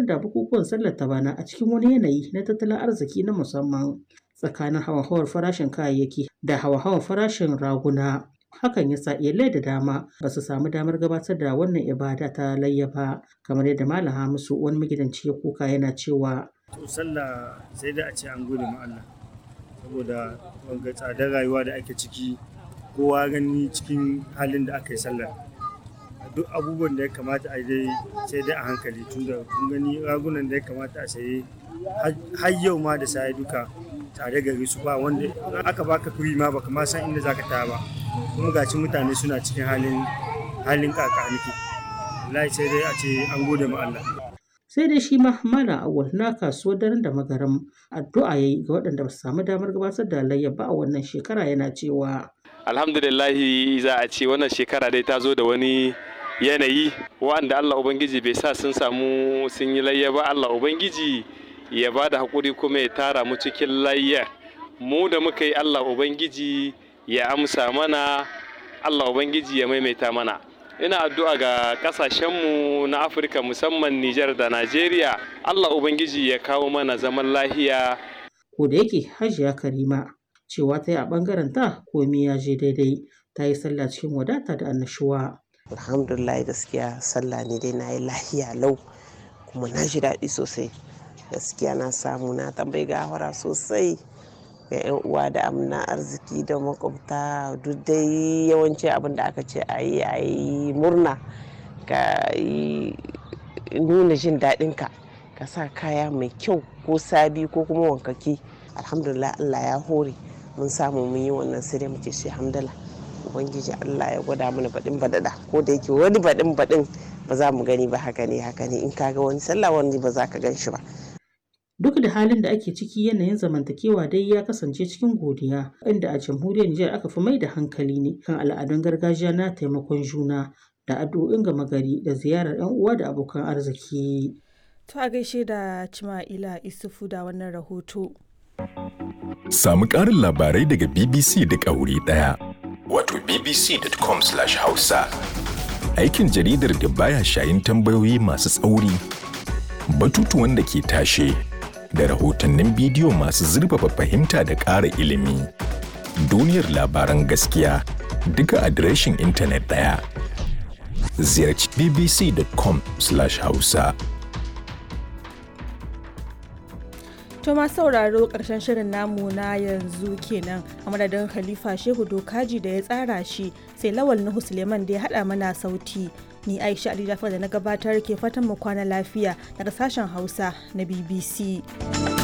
da bukukuwan sallar ta bana a cikin wani yanayi na tattalin arziki na musamman tsakanin hauhawar farashin kayayyaki da hauhawar farashin raguna. Hakan ya sa iyalai da dama ba su samu damar gabatar da wannan ibada ta layya ba kamar yadda Malam Hamisu wani magidanci ya kuka yana cewa. To sallah sai da a ce an gode ma Allah saboda wanga tsadar rayuwa da ake ciki kowa gani cikin halin da aka yi sallar. Duk abubuwan da ya kamata a dai sai dai a hankali tunda kun gani ragunan da ya kamata a saye har yau ma da sai duka tare gari su ba wanda aka baka kuri ma baka ma san inda zaka taya ba kuma gaci mutane suna cikin halin halin kakaniki wallahi sai dai a ce an gode ma Allah sai dai shi ma malam awal na kasuwar daren da magaram addu'a yayi ga waɗanda ba su samu damar gabatar da layya ba a wannan shekara yana cewa alhamdulillahi za a ce wannan shekara dai ta zo da wani yanayi wanda Allah ubangiji bai sa sun samu sun yi layya ba Allah ubangiji ya ba da haƙuri kuma ya tara mu cikin layya mu da muka yi Allah ubangiji ya amsa mana Allah ubangiji ya maimaita mana ina addu'a ga kasashenmu na afirka musamman nijar da najeriya allah ubangiji ya kawo mana zaman lahiya ko da yake hajiya karima cewa ta yi a ɓangaren ta komai ya je daidai ta yi sallah cikin wadata da annashuwa alhamdulillah gaskiya sallah ne dai na yi lahiya lau kuma na ji daɗi sosai gaskiya na samu na tambayi gawara sosai ga 'yan uwa da amna arziki da makwabta duk dai yawanci abin da aka ce a yi a yi murna ka yi nuna jin daɗinka ka sa kaya mai kyau ko sabi ko kuma wankaki alhamdulillah allah ya hore mun samu mun yi wannan sai dai muke shi hamdala ubangiji allah ya gwada mana baɗin baɗaɗa ko da yake wani baɗin baɗin ba za mu gani ba haka ne haka ne in ka ga wani sallah wani ba za ka gan shi ba Duk da halin da ake ciki yanayin zamantakewa dai ya kasance cikin godiya, inda a jamhuriyar Nijar aka fi mai da hankali ne kan al'adun gargajiya na taimakon juna da addu'o'in gama gari da ziyarar 'yan uwa da abokan arziki. To a gaishe da Cima'ila Isufu da wannan rahoto. Samu ƙarin labarai daga BBC duk a wuri ɗaya. Wato bbc.com/hausa. Aikin jaridar da baya shayin tambayoyi masu tsauri, batutuwan da ke tashe, da rahotannin bidiyo masu zurfafa fahimta da ƙara ilimi. Duniyar labaran gaskiya duka adireshin intanet ɗaya. Ziyarci bbc.com/hausa. To ma sauraro ƙarshen shirin namu na yanzu kenan a madadin Khalifa Shehu Dokaji da ya tsara shi sai Lawal Nuhu Suleiman da ya haɗa mana sauti. Ni Aisha Ali Jafar da na gabatar ke fatan mu kwana lafiya daga sashen Hausa na BBC.